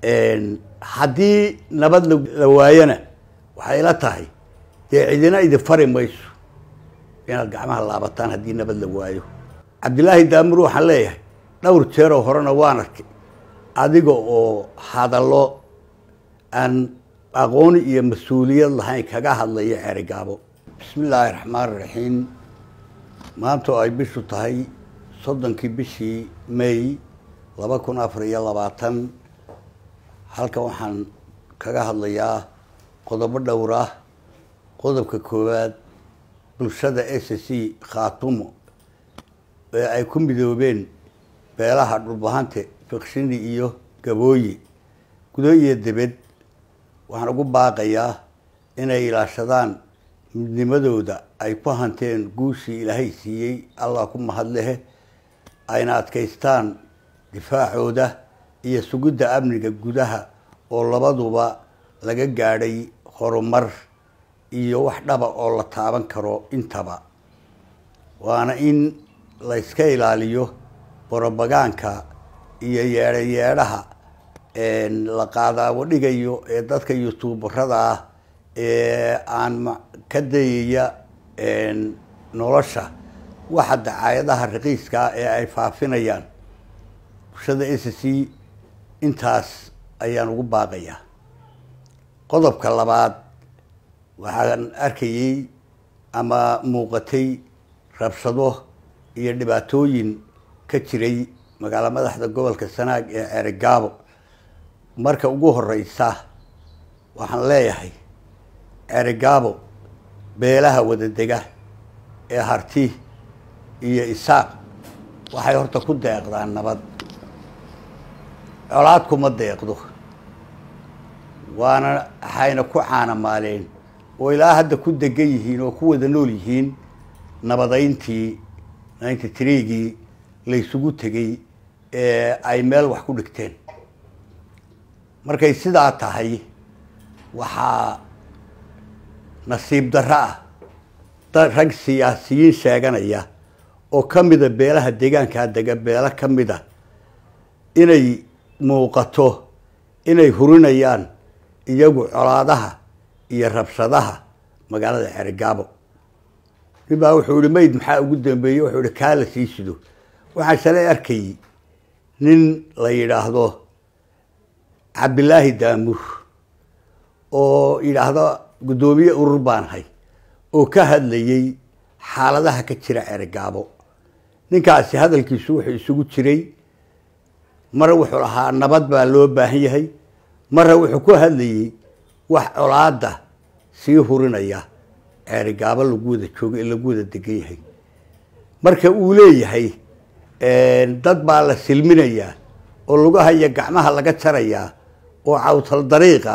haddii nabad la waayona waxay ila tahay dee cidina idin fari mayso inaad gacmaha laabataan haddii nabad la waayo cabdilaahi daamur waxaan leeyahay dhowr jeeroo horena waan arkay adiga oo hadallo aan aqooni iyo mas-uuliyad lahayn kaga hadlaya cerigaabo bismi illaahi raxmaan raxiim maanta oo ay bishu tahay soddonkii bishii may laba kun afar iyo labaatan halkan waxaan kaga hadlayaa qodobo dhowr ah qodobka koowaad bulshada s c khaatumo ee ay ku midoobeen beelaha dhulbahante fikshini iyo gabooyi gudo iyo debed waxaan ugu baaqayaa inay ilaashadaan midnimadooda ay ku hanteen guushii ilaahay siiyey allah ku mahadlehe ayna adkaystaan difaacooda iyo sugidda amniga gudaha oo labaduba laga gaadhay horumar iyo wax dhaba oo la taaban karo intaba waana in la yska ilaaliyo borobagaanka iyo yeedho yeedhaha la qaadaabo dhigayo ee dadka youtuubarada ah ee aan ka dayaya nolosha waxa dacaayadaha raqiiska ah ee ay faafinayaan bulshada s c intaas ayaan ugu baaqayaa qodobka labaad waxaan arkayey ama muuqatay rabshado iyo dhibaatooyin ka jiray magaalo madaxda gobolka sanaag ee ceerigaabo marka ugu horeysa waxaan leeyahay ceerigaabo beelaha wadadega ee harti iyo isaaq waxay horta ku deeqdaan nabad colaad kuma deeqdo waana waxayna ku caanamaaleen oo ilaa hadda ku degan yihiin oo ku wada nool yihiin nabadayntii ninety threegii laysugu tegey ee ay meel wax ku dhigteen markay sidaa tahay waxaa nasiib darro ah dad rag siyaasiyiin sheeganaya oo ka mida beelaha deegaankaa dega beelo ka mida inay muuqato inay hurinayaan iyagu colaadaha iyo rabshadaha magaalada cerigaabo nin baa wuxuu ihi mayd maxaa ugu dambeeyey wuxuu ihi kaa la sii sido waxaan shalay arkayey nin la yidhaahdo cabdilaahi daamur oo yidhaahdo guddoomiye urur baan hay oo ka hadlayey xaaladaha ka jira cerigaabo ninkaasi hadalkiisu wuxuu isugu jiray mare wuxuu lahaa nabad baa loo baahan yahay mare wuxuu ku hadlayey wax colaada sii hurinaya ceerigaabo lagu wada joogo ee lagu wada degan yahay marka uu leeyahay dad baa la silminayaa oo lugahaya gacmaha laga jarayaa oo cawtal dariiqa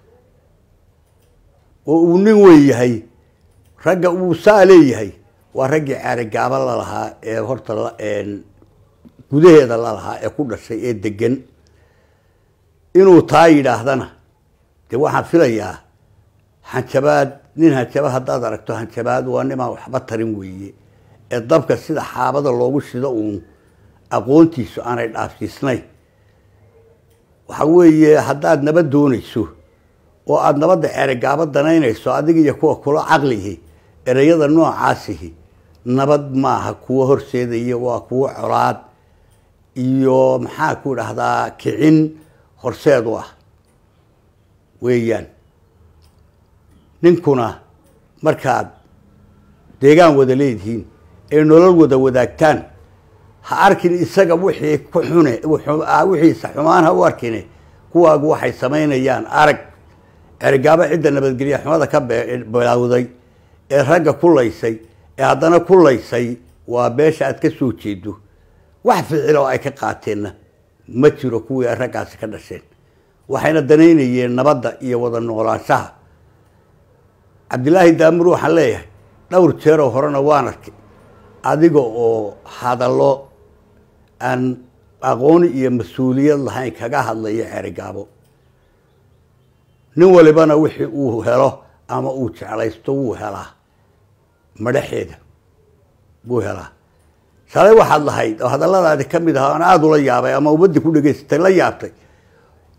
oo uu nin weyn yahay ragga uu saa leeyahay waa raggii ceerigaabo lalahaa ee horta gudaheeda lalahaa ee ku dhashay ee degan inuu taa yidhaahdana dee waxaan filayaa hanjabaad nin hanjabaad haddaad aragto hanjabaad waa nimaan waxba tarin weeye ee dabka sida xaabada loogu shido uun aqoontiisu aanay dhaafsiisnayn waxa weeye haddaad nabad doonayso oo aada nabadda ceerigaabo danaynayso adiga iyo kuwa kula caqlihi ereyada noocaasihi nabad maaha kuwo horseedaya waa kuwo colaad iyo maxaa ku dhahdaa kicin horseed u ah weeyaan ninkuna markaad deegaan wada leedihiin ee nolol wada wadaagtaan ha arkin isaga wixii ku xune wixiisa xumaan ha u arkine kuwaagu waxay samaynayaan arag cerigaabo cidda nabadgelya xumada ka bilowday ee ragga ku laysay ee haddana ku laysay waa beesha aad ka soo jeedo wax ficil oo ay ka qaateenna ma jiro kuwii ay raggaasi ka dhasheen waxayna danaynayeen nabadda iyo wada noolaanshaha cabdilaahi daamur waxaan leeyahay dhowr jeeroo horena waan arkay adiga oo hadallo aan aqooni iyo mas-uuliyad lahayn kaga hadlaya cerigaabo nin walibana wixii uu helo ama uu jeclaysto wuu helaa madhaxeeda wuu helaa shalay waxaad lahayd oo hadalladaadi ka mid ahaa aan aada ula yaabay ama ummaddii ku dhegaysatay la yaabtay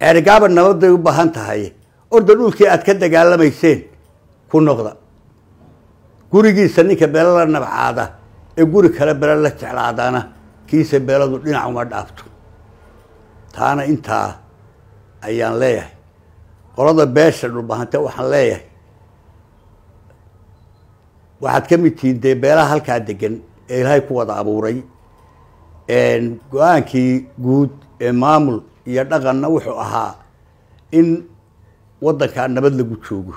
ceerigaaba nabaday u baahan tahay orda dhulkii aad ka dagaalamayseen ku noqda gurigiisa ninka beelo la nabcaada ee guri kale bele la jeclaadana kiisa beeladu dhinac uma dhaafto taana intaa ayaan leeyahay qolada beesha dhulbahante waxaan leeyahay waxaad ka mid tihiin dee beelaha halkaa degan ee ilaahay ku wada abuuray go-aankii guud ee maamul iyo dhaqanna wuxuu ahaa in waddankaa nabad lagu joogo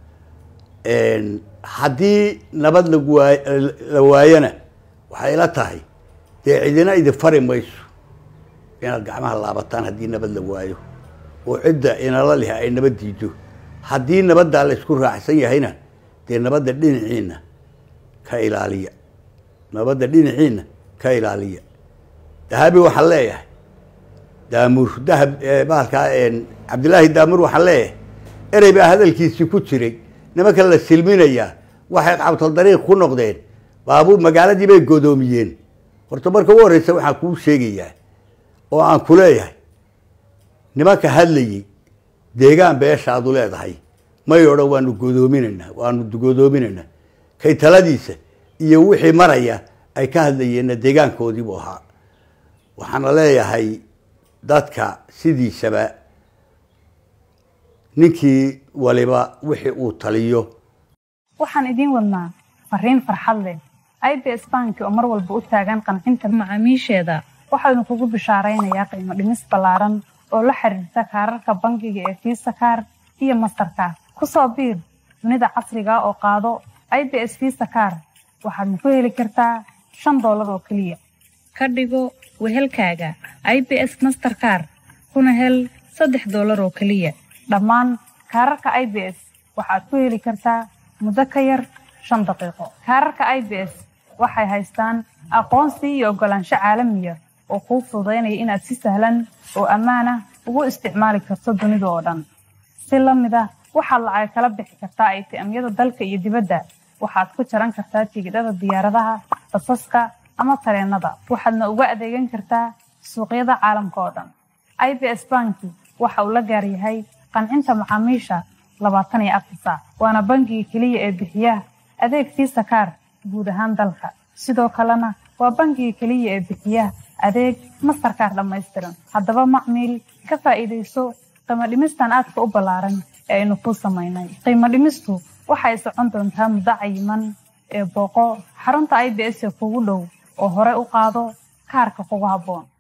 haddii nabad lagu waay la waayona waxay ila tahay dee cidina idin fari mayso inaad gacmaha laabataan haddii nabad la waayo oo cidda inala leh ay nabad diido haddii nabaddaa la isku raacsan yahayna dee nabadda dhinaciina ka ilaaliya nabadda dhinaciina ka ilaaliya dahabi waxaan leeyahay daamur dahab bahalkaa cabdillaahi daamur waxaan leeyahay erey baa hadalkiisii ku jiray nimanka la silminayaa waxay qabtal dariiq ku noqdeen baabuur magaaladii bay godoomiyeen horta marka ugu horreysa waxaan kuu sheegayaa oo aan ku leeyahay nimanka hadlayey deegaan beeshaadu leedahay may odhan waanu godoominaynaa waanu godoominaynaa kay taladiisa iyo wixii maraya ay ka hadlayeenna deegaankoodiibuu ahaa waxaana leeyahay dadka sidiisaba ninkii waliba wixii uu taliyo waxaan idiin wadnaa fariin farxad leh i b s banki oo mar walba u taagan qancinta macaamiisheeda waxaynu kugu bishaaraynayaa qiimo dhimis ballaaran oo la xiriirta kaararka bangiga ee fiisa kaar iyo mastarkaar ku soo biir dunida casriga oo qaado i b s fiisa kaar waxaadna ku heli kartaa shan doolar oo keliya ka dhigo wehelkaaga i b s masterkaar kuna hel saddex doolar oo keliya dhammaan kaararka i b s waxaad ku heli kartaa muddo ka yar shan daqiiqo kaararka i b s waxay haystaan aqoonsi iyo oggolaansho caalamiya oo kuu fududaynaya inaad si sahlan oo ammaan ah ugu isticmaali karto dunida oo dhan si la mid ah waxaad lacag kala bixi kartaa aytiamyada dalka iyo dibadda waxaad ku jaran kartaa tigidhada diyaaradaha basaska ama tareenada waxaadna uga adeegan kartaa suuqyada caalamka oo dhan i b s banki waxa uu la gaaryahay qancinta macaamiisha labaatan iyo afar saac waana bangiga keliya ee bixiya adeeg fiisa kaar guud ahaan dalka sidoo kalena waa bangiga keliya ee bixiya adeeg mastarkaar dhammaystiran haddaba macmiil ka faa'iidayso qiimo dhimistan aadka u ballaaran ee aynu kuu samaynay qiimo dhimistu waxay socon doontaa muddo cayiman ee booqo xarunta i b s ee kugu dhow oo hore u qaado kaarka kugu habboon